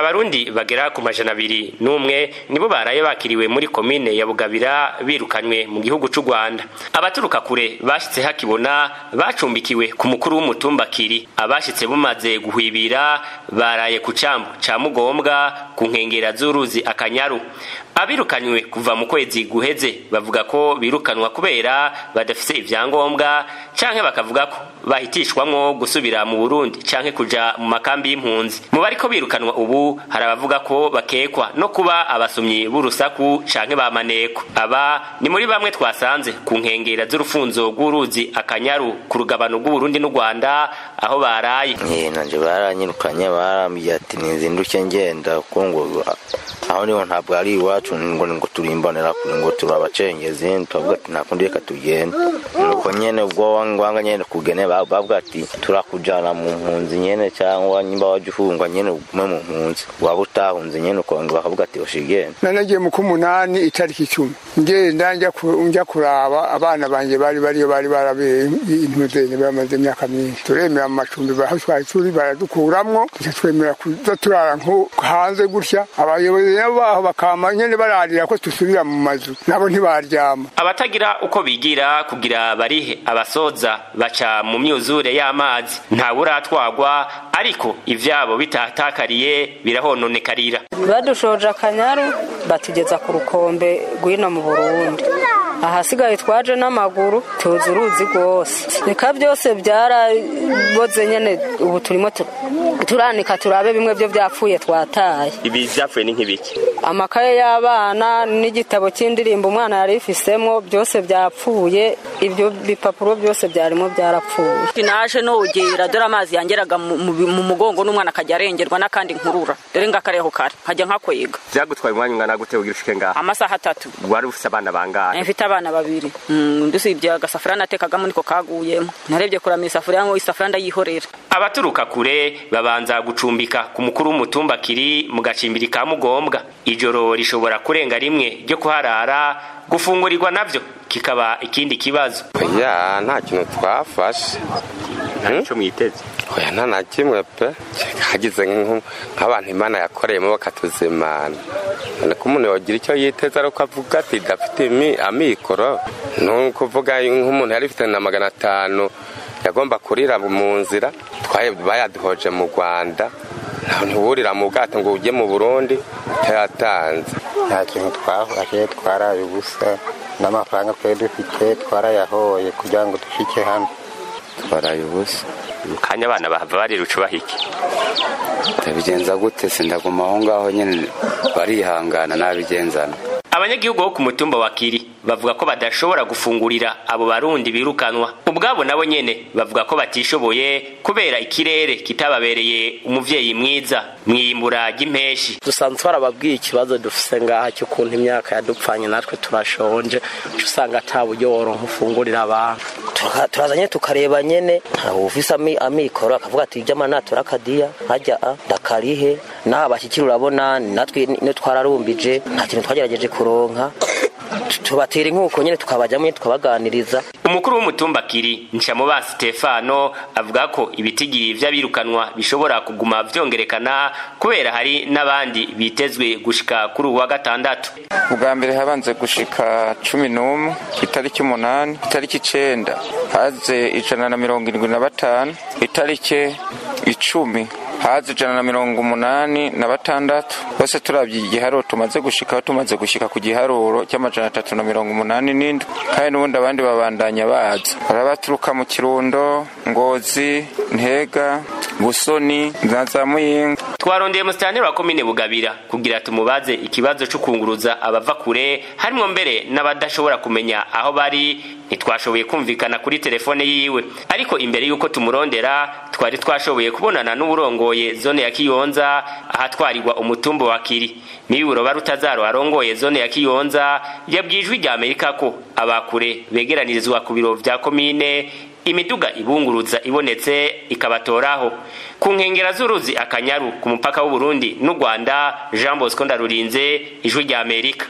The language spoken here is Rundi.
abarundi bagera ku majana abiri n'umwe nibo baraye bakiriwe muri komine ya bugabira birukanywe mu gihugu c'u rwanda abaturuka kure bashitse hakibona bacumbikiwe ku mukuru w'umutumba kiri abashitse bumaze guhwibira baraye ku cambu ca mugombwa ku nkengera z'uruzi akanyaru abirukanywe kuva mu kwezi guheze bavuga ko birukanwa kubera badafise ivyangombwa canke bakavuga ko bahitishwamwo gusubira mu burundi canke kuja mu makambi y'impunzi mu bariko birukanwa ubu hari abavuga ko bakekwa no kuba abasomyi b'urusaku canke bamaneko aba ni muri bamwe twasanze ku nkengera z'urufunzo rw'uruzi akanyaru ku rugabano rw'uburundi n'u rwanda aho baraye nanje baranyirukanye barambwiye ati nizinduke ngenda kuko ngo aho niho ntabwo ari iwacu ngo ngo turimbonera kure ngo turi abacengezi tubavuga ati nta kundi reka tugende nuko nyene ubwo wanga nyene kugene bavuga ati turakujana mu mpunzi nyene cyangwa nyimba waje uhungwa nyene ugume mu mpunzi waba utahunze nyene ukongera bakavuga ati oshigende nanagiye mu kumunani itariki icumi ngenda njya kuraba abana banje bari bariyo bari barabeye intuzene bamaze imyaka myinshi turemera mu macumbi baho twari turi baradukuramwo tuca twemera kuza turara nko hanze gutya abayobozi nabo baho bakama nyene bararira ko dusubira mu mazu nabo ntibaryama abatagira uko bigira kugira barihe abasoza baca mu myuzure y'amazi ntawuratwagwa ariko ivyabo bitatakariye birahononekarira badushoje akanyaru batugeza ku rukombe rw'ino mu burundi ahasigaye twaje n'amaguru tuzi uruzi rwose reka byose byaraboze nyene ubu turimo turanika turabe bimwe byo byapfuye twataye ibi vyapfuye ni nk'ibiki amakaye y'abana n'igitabo cy'indirimbo umwana yari ifisemo byose byapfuye ibyo bipapuro byose byarimo byarapfuye naje nogera dore amazi yangeraga mu mugongo n'umwana akajya arengerwa n'akandi nkurura dore ngakareho kare nkajya nkakwega vyagutwaye umwanya ungana gute ugira ushike ngaha amasaha atatu wari ufise abana bangahe mfite abana babiri ndusibye agasafuriya natekagamo niko kaguyemo narebye kurama isafuriya ngo isafuriya ndayihorera abaturuka kure babanza gucumbika ku mukuru w'umutumba kiri mu gacimbiri ka mugombwa ijoro rishobora kurenga rimwe ryo kuharara gufungurirwa navyo kikaba ikindi kibazo ya nta kintu twafashe ntaco mwiteze oya nta na kimwe pe hagize nk'abantu imana yakoreyemo bakatuzimana none ko umuntu yogira icyo yiteze ari uko avuga ati dafite amikoro ni ukuvuga nk'umuntu yari ifite na magana atanu yagomba kurira mu nzira bayaduhoje mu rwanda ntiwurira mu bwato ngo ujye mu burundi utayatanze nta kintu twafashe twaraye ubusa n'amafaranga twari dufite twarayahoye kugira ngo dushike hano twaraye ubusa kanya abana bahava barira ucubaha iki ndabigenza gute sindaguma aho ngaho nyine barihangana nabigenzana abanyagihugu bo ku mutumba wa kiri bavuga ko badashobora gufungurira abo barundi birukanwa ubwabo nabo nyene bavuga ko batishoboye kubera ikirere kitababereye umuvyeyi mwiza mwimbura ry'impeshi dusanzwe twarababwiye ikibazo dufise ngaha cy'ukuntu imyaka yadupfanye natwe turashonje usanga ata buryo woronka ufungurira abantu turazanye tukareba nyene ntawe ufise amikoro akavuga ati ivy'amana turakadiya hajya a ndakarihe naho abashyikira urabona natwe ne twararumbije nta kintu twagerageje kuronka tubatera inkuko nyine tukabajyamo tukabaganiriza umukuru w'umutumba kiri nshamuba stefano avuga ko ibitigiri vy'abirukanwa bishobora kuguma vyongerekana kubera hari n'abandi bitezwe gushika kuri uwa gatandatu ubwa mbere habanze gushika cumi n'umwe itariki umunani itariki icenda haze ijana na mirongo irindwi na batanu itariki icumi hazi ijana na mirongo umunani na batandatu bose turabye igiharuro tumaze gushikaho tumaze gushika ku giharuro cy'amajana atatu na mirongo umunani n'indwi kandi n'ubundi abandi babandanya baza barabaturuka mu kirundo ngozi ntega busoni na za muyinga twarondeye musitanteri wa komine bugabira kugira tumubaze ikibazo cyo kunguruza abava kure harimo mbere n'abadashobora kumenya aho bari ntitwashoboye kumvikana kuri telefone yiwe ariko imbere y'uko tumurondera twari twashoboye kubonana n'uburongoye zone ya kiyonza ahatwarirwa umutumba wa kiri miburo barutazaro arongoye zone ya kiyonza yabwijwe rya amerika ko abakure begeranirizwa ku biro vya komine imiduga ibunguruza ibonetse ikabatoraho ku nkengera z'uruzi akanyaru ku mupaka w'uburundi n'u rwanda jean bosco ndarurinze ijwi rya amerika